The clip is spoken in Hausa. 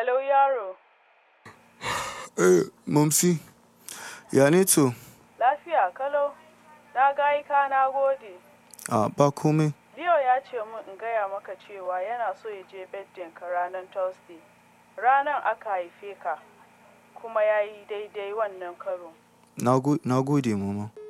Hello yaro, Eh, Mamsi, ya ne to? lafiya kalau. Na ga ka na gode. A ba komai. Leo ya ce min in gaya maka cewa yana so ya je birthday ka ranar Thursday. Ranar aka haife ka, kuma ya yi daidai wannan karo. Na go- na gode, mama.